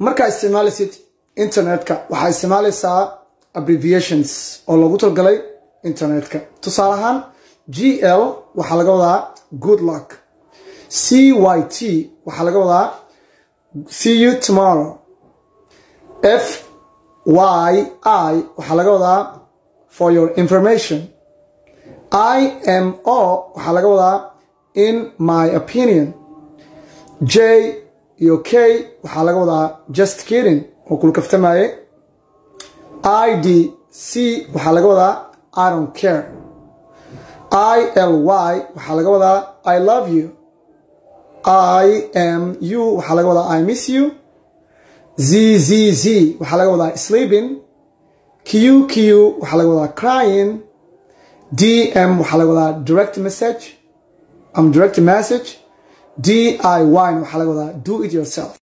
markaa isticmaalaysid internetka waxaa isticmaalaysaa abbreviations oo loogu talgalay internetka tusaale ahaan g l waxaa laga wadaa good luck c y t waxaa laga wadaa see you tomorrow f y i waxaa laga wadaa for your information i m o waxaa laga wadaa in my opinion j iyo k waxaa laga wadaa just kidding oo kulkaftamaye i d c waxaa laga wadaa i don't care i l y waxaa laga wadaa i love you i m u waxaa laga wadaa i miss you z z z waxaa laga wadaa sleeping q q waxaa laga wadaa crying d m waxaa laga wadaa direct message am direct message d i y waxaa laga wadaa do it yourself